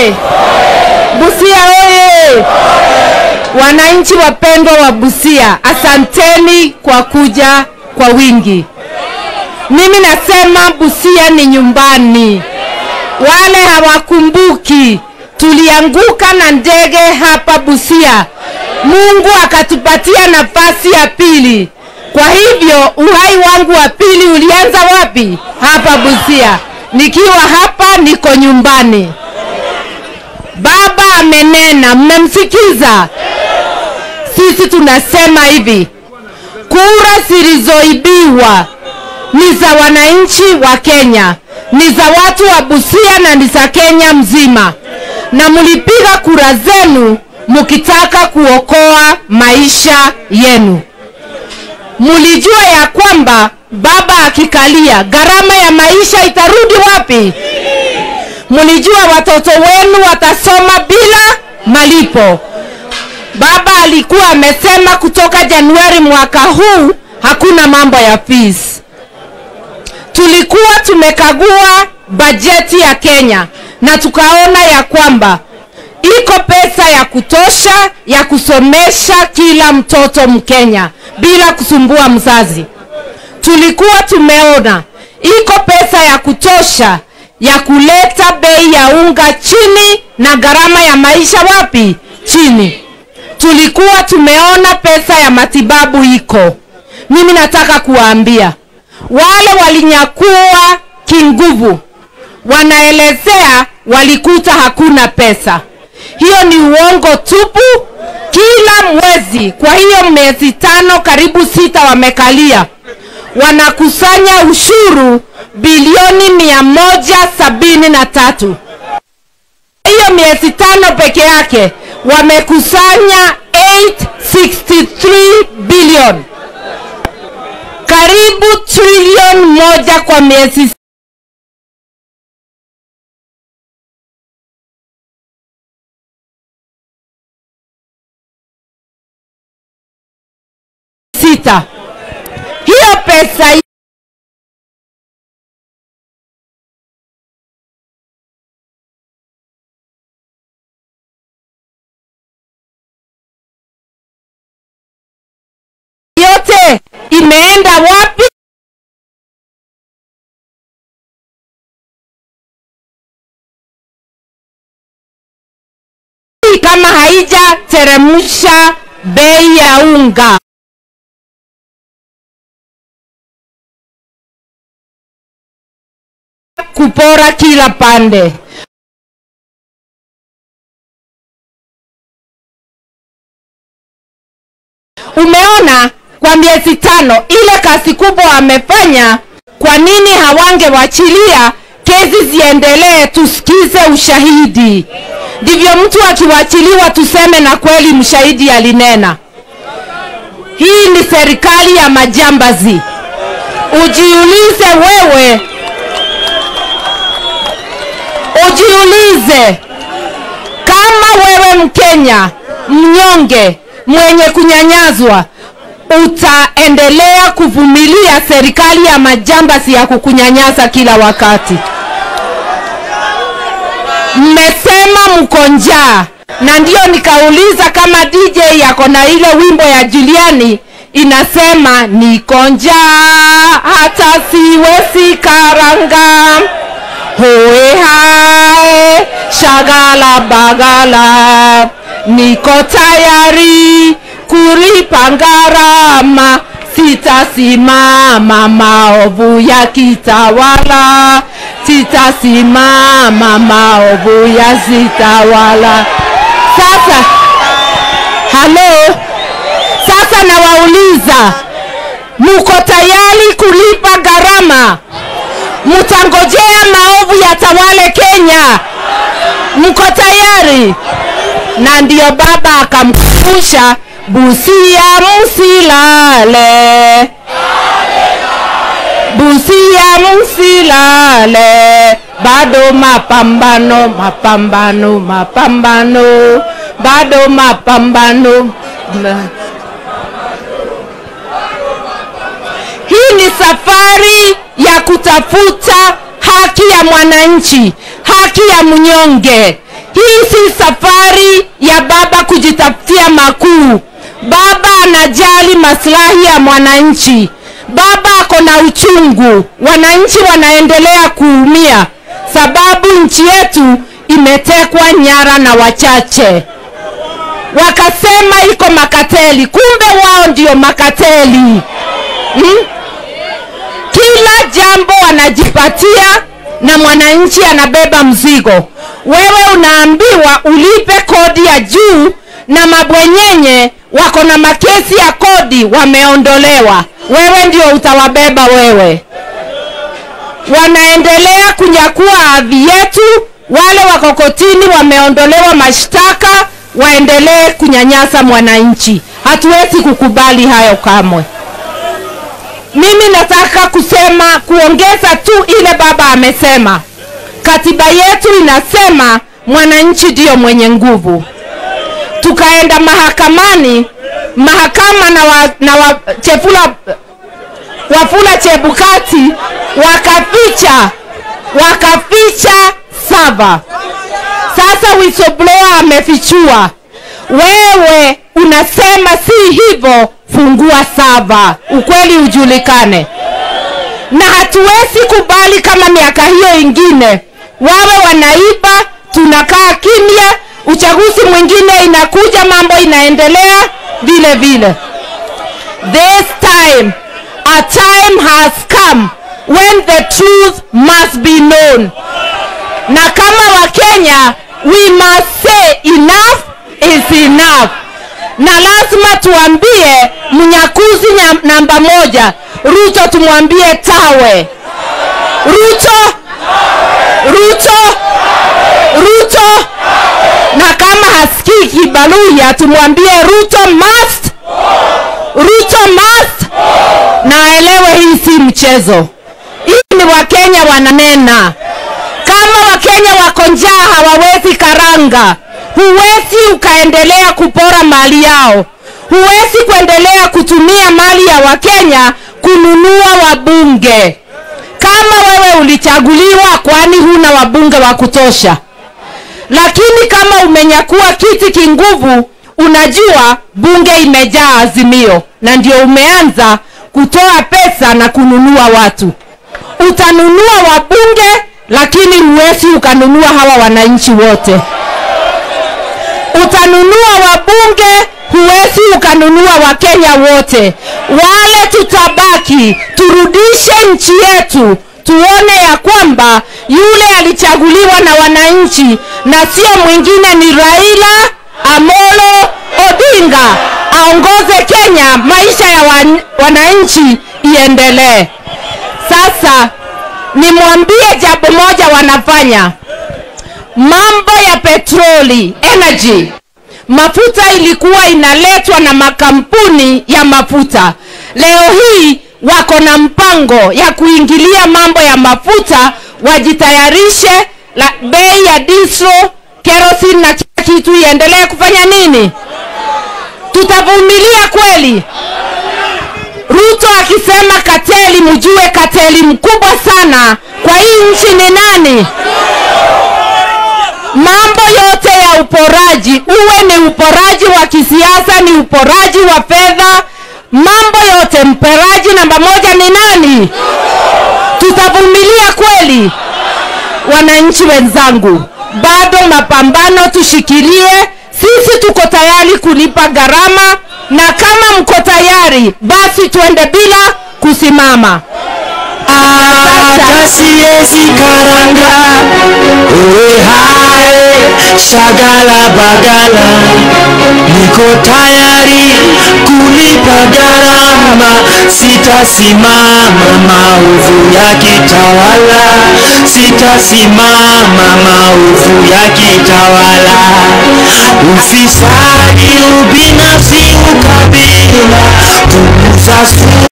oye! Busia oye! Wananchi wapendwa wa Busia, asanteni kwa kuja kwa wingi. Mimi nasema Busia ni nyumbani. Wale hawakumbuki, tulianguka na ndege hapa Busia, Mungu akatupatia nafasi ya pili. Kwa hivyo uhai wangu wa pili ulianza wapi? Hapa Busia. Nikiwa hapa niko nyumbani. Baba amenena, mmemsikiza? Sisi tunasema hivi, kura zilizoibiwa ni za wananchi wa Kenya, ni za watu wa Busia na ni za Kenya mzima, na mlipiga kura zenu mkitaka kuokoa maisha yenu. Mlijua ya kwamba baba akikalia, gharama ya maisha itarudi wapi? Mlijua watoto wenu watasoma bila malipo. Baba alikuwa amesema kutoka Januari mwaka huu hakuna mambo ya fees. Tulikuwa tumekagua bajeti ya Kenya na tukaona ya kwamba iko pesa ya kutosha ya kusomesha kila mtoto Mkenya bila kusumbua mzazi. Tulikuwa tumeona iko pesa ya kutosha ya kuleta bei ya unga chini na gharama ya maisha wapi? Chini. Tulikuwa tumeona pesa ya matibabu iko. Mimi nataka kuwaambia wale walinyakua kinguvu, wanaelezea walikuta hakuna pesa. Hiyo ni uongo tupu. Kila mwezi, kwa hiyo miezi tano karibu sita wamekalia, wanakusanya ushuru bilioni mia moja sabini na tatu. Hiyo miezi tano peke yake wamekusanya 863 bilioni, karibu trilioni moja kwa miezi sita. Hiyo pesa yote imeenda wapi? Kama haijateremsha bei ya unga. kupora kila pande. Umeona, kwa miezi tano ile kazi kubwa amefanya. Kwa nini hawangewachilia kesi ziendelee, tusikize ushahidi? Ndivyo mtu akiwachiliwa tuseme na kweli mshahidi alinena. Hii ni serikali ya majambazi. Ujiulize wewe, ujiulize kama wewe Mkenya mnyonge mwenye kunyanyazwa utaendelea kuvumilia serikali ya majambazi ya kukunyanyasa kila wakati. Mmesema mko njaa, na ndio nikauliza kama DJ yako na ile wimbo ya Juliani inasema niko njaa hata siwezi karanga hoe hae shagala bagala niko tayari kulipa gharama sitasimama maovu ya kitawala sitasimama maovu ya zitawala sasa halo sasa nawauliza muko tayari kulipa gharama mtangojea maovu yatawale Kenya? Mko tayari? Na ndiyo baba akamkumbusha Busia msilale, Busia msilale, bado mapambano, mapambano, mapambano, bado mapambano. Hii ni safari ya kutafuta haki ya mwananchi. haki ya mnyonge. Hii si safari ya baba kujitafutia makuu. Baba anajali maslahi ya mwananchi. Baba ako na uchungu, wananchi wanaendelea kuumia sababu nchi yetu imetekwa nyara na wachache. Wakasema iko makateli, kumbe wao ndio makateli hmm? Kila jambo wanajipatia na mwananchi anabeba mzigo. Wewe unaambiwa ulipe kodi ya juu, na mabwenyenye wako na makesi ya kodi wameondolewa, wewe ndio utawabeba wewe. Wanaendelea kunyakua ardhi yetu, wale wako kotini wameondolewa mashtaka, waendelee kunyanyasa mwananchi. Hatuwezi kukubali hayo kamwe. Mimi nataka kusema kuongeza tu ile baba amesema. Katiba yetu inasema mwananchi ndiyo mwenye nguvu. Tukaenda mahakamani, mahakama na, wa, na wa, Chefula, Wafula Chebukati wakaficha wakaficha saba. Sasa whistleblower amefichua, wewe unasema si hivyo, fungua saba, ukweli ujulikane. Na hatuwezi kubali kama miaka hiyo ingine wawe wanaiba, tunakaa kimya, uchaguzi mwingine inakuja, mambo inaendelea vile vile. This time a time has come when the truth must be known, na kama Wakenya we must say enough is enough na lazima tuambie mnyakuzi nya- namba moja Ruto, tumwambie tawe. Ruto, Ruto, Ruto, na kama hasikii Kibaluya tumwambie Ruto must, Ruto must, na aelewe hii si mchezo. Hii ni Wakenya wananena. Kama Wakenya wako njaa hawawezi karanga, huwezi ukaendelea kupora mali yao. Huwezi kuendelea kutumia mali ya Wakenya kununua wabunge. Kama wewe ulichaguliwa, kwani huna wabunge wa kutosha? Lakini kama umenyakua kiti kinguvu, unajua bunge imejaa Azimio, na ndio umeanza kutoa pesa na kununua watu. Utanunua wabunge, lakini huwezi ukanunua hawa wananchi wote. Utanunua wabunge, huwezi ukanunua Wakenya wote. Wale tutabaki, turudishe nchi yetu, tuone ya kwamba yule alichaguliwa na wananchi na sio mwingine, ni Raila Amolo Odinga aongoze Kenya, maisha ya wan, wananchi iendelee. Sasa nimwambie jambo moja wanafanya mambo ya petroli energy mafuta ilikuwa inaletwa na makampuni ya mafuta leo hii wako na mpango ya kuingilia mambo ya mafuta wajitayarishe la bei ya diesel kerosene na kila kitu iendelee kufanya nini tutavumilia kweli Ruto akisema kateli, mjue kateli mkubwa sana kwa hii nchi ni nani? Mambo yote ya uporaji, uwe ni uporaji wa kisiasa, ni uporaji wa fedha, mambo yote, mperaji namba moja ni nani? Tutavumilia kweli? Wananchi wenzangu, bado mapambano tushikilie. Sisi tuko tayari kulipa gharama, na kama mko tayari, basi tuende bila kusimama. hata siwezi karanga oe hae shagala bagala niko tayari kulipa gharama sitasimama maovu ya kitawala sitasimama maovu ya kitawala ufisadi ubinafsi ukabila punguza su